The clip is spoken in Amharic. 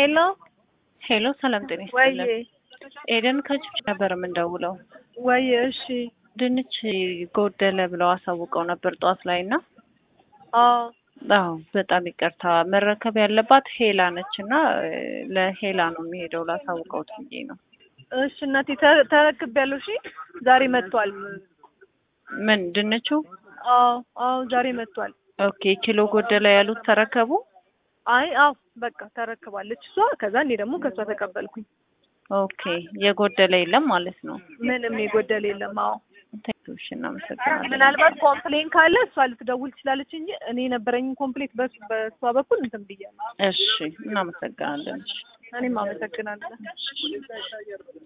ሄሎ ሄሎ ሰላም ጤና ወይ ይስጥልን። ኤደን ከጅብ ነበር የምንደውለው። ወይ እሺ ድንች ጎደለ ብለው አሳውቀው ነበር ጠዋት ላይ እና አዎ አዎ በጣም ይቅርታ መረከብ ያለባት ሄላ ነች እና እ፣ ለሄላ ነው የሚሄደው ላሳውቀውት ብዬ ነው። እሺ እናቴ ተ- ተረክቤያለሁ እሺ ዛሬ መጥቷል ምን ድንቹ? አዎ አዎ ዛሬ መጥቷል ኦኬ ኪሎ ጎደለ ያሉት ተረከቡ። አይ አዎ በቃ ተረክባለች እሷ ከዛ እኔ ደግሞ ከእሷ ተቀበልኩኝ ኦኬ የጎደለ የለም ማለት ነው። ምንም የጎደለ የለም አዎ ቴክሽ እናመሰግናለን። ምናልባት ኮምፕሌን ካለ እሷ ልትደውል ትችላለች እንጂ እኔ የነበረኝ ኮምፕሌት በስ- በእሷ በኩል እንትን ብያለሁ እሺ እናመሰግናለን። እኔም አመሰግናለሁ